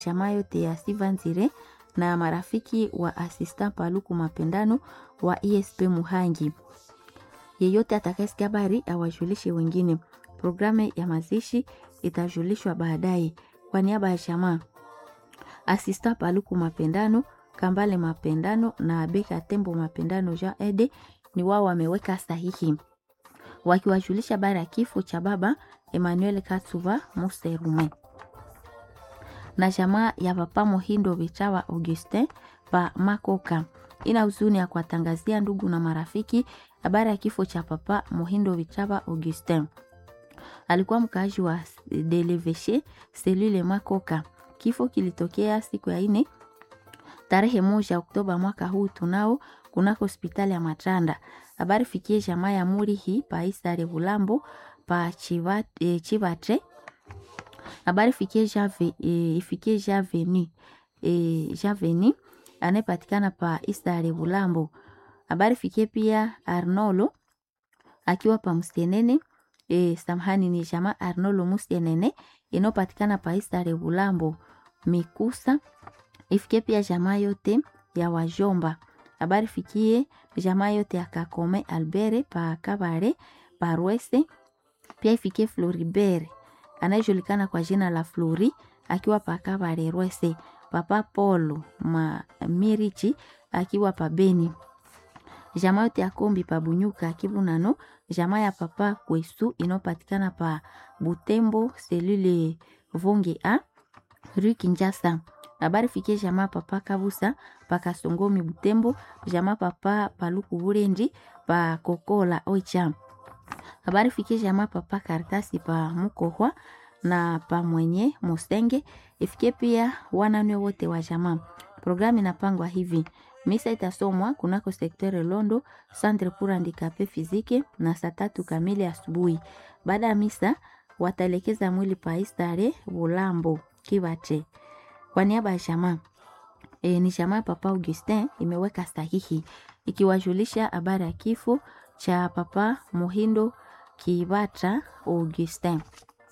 jamaa yote ya Sivanzire na marafiki wa Asista Paluku Mapendano wa ESP Muhangi. Yeyote atakayesikia habari awajulishe wengine. Programu ya mazishi itajulishwa baadaye. Kwa niaba ya jamaa Asista Paluku Mapendano, Kambale Mapendano na Beka Tembo Mapendano Jean Ede ni wao wameweka sahihi wakiwajulisha habari ya kifo cha baba Emmanuel Katsuva Muserume na jamaa ya papa Mohindo Vichawa Augustin pa Makoka ina huzuni ya kuwatangazia ndugu na marafiki habari ya kifo cha papa Mohindo Vichawa Augustin. Alikuwa mkaaji wa Deleveshe selule Makoka. Kifo kilitokea siku ya ine tarehe moja Oktoba mwaka huu tunao kunako hospitali ya Matanda. Habari fikie jamaa ya muri hii pa Isare Bulambo pa Chiva, e, Chivatre habari fikie jave e, ifikie javeni e, javeni anayepatikana pa Isare Bulambo. Habari fikie pia Arnolo akiwa pa Msienene e, samhani ni jamaa Arnolo Msienene inayopatikana pa Isare Bulambo Mikusa. Ifikie pia jamaa yote ya wajomba. Habari fikie jamaa yote ya Kakome Albere pa Kabare pa Rwese. Pia ifikie Floribert anayejulikana kwa jina la Flori akiwa pa Kabare Rwese. Papa Polo ma Mirichi akiwa pa Beni. Jamaa yote ya Kombi pa Bunyuka Kibunano. Jamaa ya papa Kwesu inayopatikana pa Butembo selule Vonge a Rue Kinjasa. Habari fikie jamaa papa Kabusa pa Kasongomi Butembo. Jamaa papa Paluku Burenji pa Kokola Oicha. Habari fikie jamaa papa Karatasi pa Mukohwa na pa mwenye Mosenge. Ifikie pia wananwe wote wa jamaa. Programu inapangwa hivi: misa itasomwa kunako sektere Londo Centre pour handicapé physique na saa tatu kamili asubuhi. Baada ya misa wataelekeza mwili pa Istare Bulambo Kibache. Kwa niaba ya jamaa e, ni jamaa papa Augustin imeweka sahihi ikiwajulisha habari ya kifo cha papa Muhindo Kibata Augustin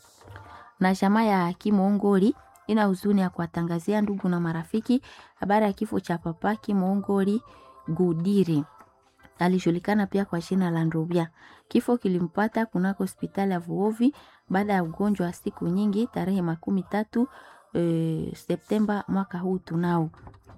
na jamaa ya Kimongoli ina huzuni ya kuwatangazia ndugu na marafiki habari ya kifo cha papa Kimongoli Gudiri. Alijulikana pia kwa jina la Ndrovya. Kifo kilimpata kunako hospitali ya Vuovi baada ya ugonjwa wa siku nyingi tarehe makumi tatu e, Septemba mwaka huu tunao.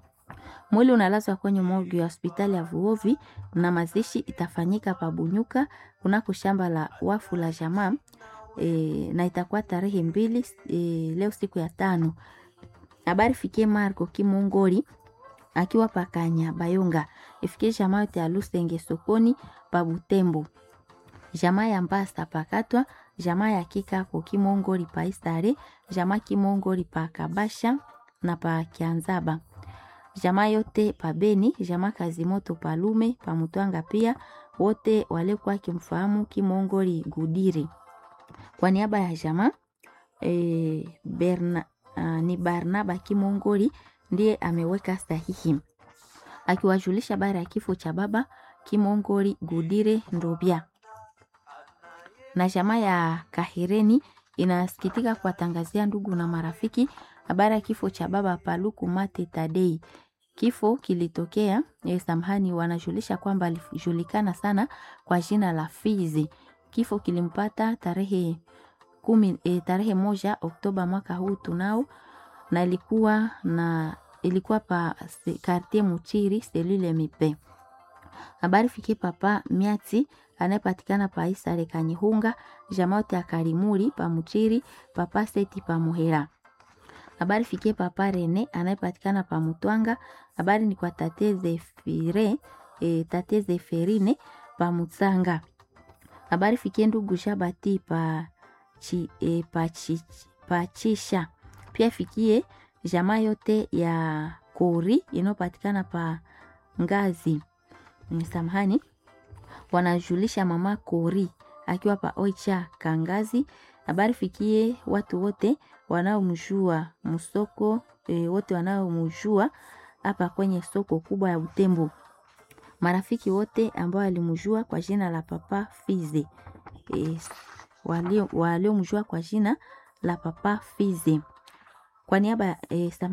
Mwili unalazwa kwenye morgue ya hospitali ya Vuovi na mazishi itafanyika pabunyuka kunako shamba la wafu la jamaa e, na itakuwa tarehe mbili e, leo siku ya tano. Habari fikie Marco Kimongoli akiwa pakanya Bayonga, ifikie jamaa yote ya Lusenge sokoni pa Butembo, jamaa ya Mbasa pakatwa, jamaa ya Kikako Kimongoli pa Istare, jamaa Kimongoli pa Kabasha na pa Kianzaba, jamaa yote pa Beni, jamaa Kazimoto pa Lume pa Mutwanga, pia wote walikuwa kimfahamu Kimongoli Gudiri. Kwa niaba ya jamaa e, Berna, uh, ni Barnaba Kimongoli ndiye ameweka sahihi akiwajulisha habari ya kifo cha baba Kimongoli Gudire Ndobia. Na jamaa ya Kahireni inasikitika kuwatangazia ndugu na marafiki habari ya kifo cha baba Paluku Mate Tadei. Kifo kilitokea eh, samhani, wanajulisha kwamba alijulikana sana kwa jina la Fizi. Kifo kilimpata tarehe kumi, eh, tarehe moja Oktoba mwaka huu tunao, na ilikuwa na ilikuwa pa kartie Muchiri selule mipe. Habari fikie papa Miati anayepatikana pa Isare Kanyihunga, jamaa yote ya Karimuri pa Muchiri, papa Seti pa Muhera. Habari fikie papa Rene anayepatikana pa Mutwanga. Habari ni kwa tate Zefire, e, tate Zeferine pa Mutsanga. Habari fikie ndugu Shabati pa, chi, e, pa, chi, pa Chisha. Pia fikie jamaa yote ya Kori inayopatikana pa Ngazi. Samahani, wanajulisha mama Kori akiwa pa Oicha Kangazi. Habari fikie watu wote wanaomjua msoko e, wote wanaomjua hapa kwenye soko kubwa ya Butembo, marafiki wote ambao walimjua kwa jina la papa Fize e, waliomjua kwa jina la papa Fize kwa niaba ya eh,